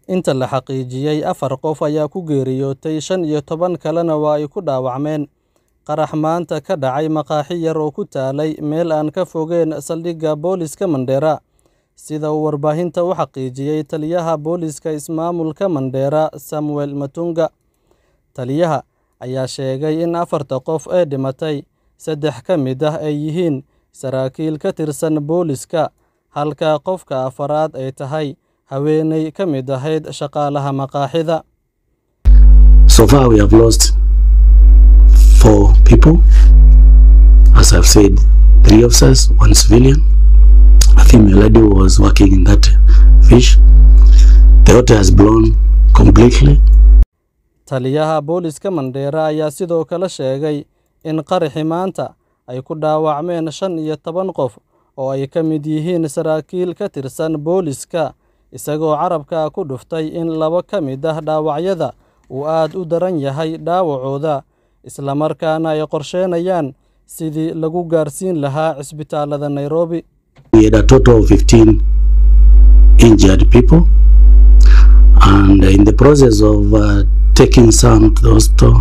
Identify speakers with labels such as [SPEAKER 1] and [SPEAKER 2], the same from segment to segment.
[SPEAKER 1] Inta la xaqiijiyay, afar qof ayaa ku geeriyootay, shan iyo toban kalena waa ay ku dhaawacmeen qarax maanta ka dhacay maqaaxi yar oo ku taalay meel aan ka fogeyn saldhigga booliska Mandera, sida uu warbaahinta u xaqiijiyay taliyaha booliska ismaamulka Mandera, Samuel Matunga. Taliyaha ayaa sheegay in afarta qof ee dhimatay, saddex ka mid ah ay yihiin saraakiil ka tirsan booliska, halka qofka afraad ay tahay haweeney ka mid ahayd shaqaalaha maqaaxida.
[SPEAKER 2] So far, we have lost four people. As I've said, three officers, one civilian. A female lady who was working in that fish. The hotel has blown completely.
[SPEAKER 1] Taliyaha booliska Mandera ayaa sidoo kale sheegay in qaraxii maanta ay ku dhaawacmeen shan iyo toban qof oo ay ka mid yihiin saraakiil ka tirsan booliska, isagoo carabka ku dhuftay in laba ka mid ah dhaawacyada uu aad u daran yahay dhaawacooda, isla markaana ay qorsheynayaan sidii lagu gaarsiin lahaa cisbitaalada Nairobi.
[SPEAKER 2] We had a total of 15 injured people. And in the process of uh, taking some to the hospital,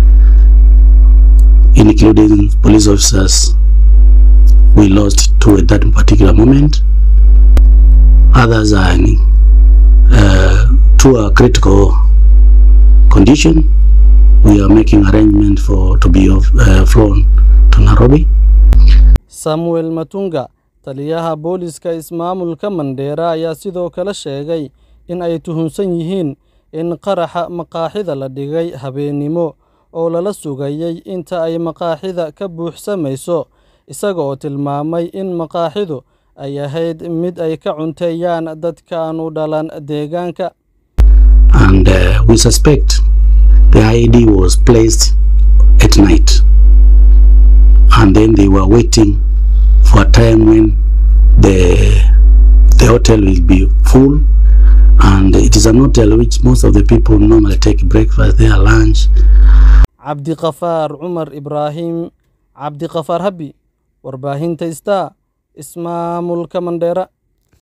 [SPEAKER 2] including police officers, we lost two at that particular moment. Others are in uh, to a critical condition. We are making arrangement for to be of, uh, flown to Nairobi.
[SPEAKER 1] Samuel Matunga, taliyaha booliska ismaamulka Mandera, ayaa sidoo kale sheegay in ay tuhunsan yihiin in qaraxa maqaaxida la dhigay habeenimo oo lala sugayay inta ay maqaaxida ka buuxsamayso, isaga oo tilmaamay in maqaaxidu ay ahayd mid ay ka cunteeyaan dadka aan u dhalan deegaanka.
[SPEAKER 2] And uh, we suspect the IED was placed at night. And then they were waiting for a time when the, the hotel will be full. And it is an hotel which most of the people normally take breakfast there, lunch.
[SPEAKER 1] Cabdiqafaar Cumar Ibraahim Cabdiqafaar Habi, warbaahinta Star, ismaamulka Mandera.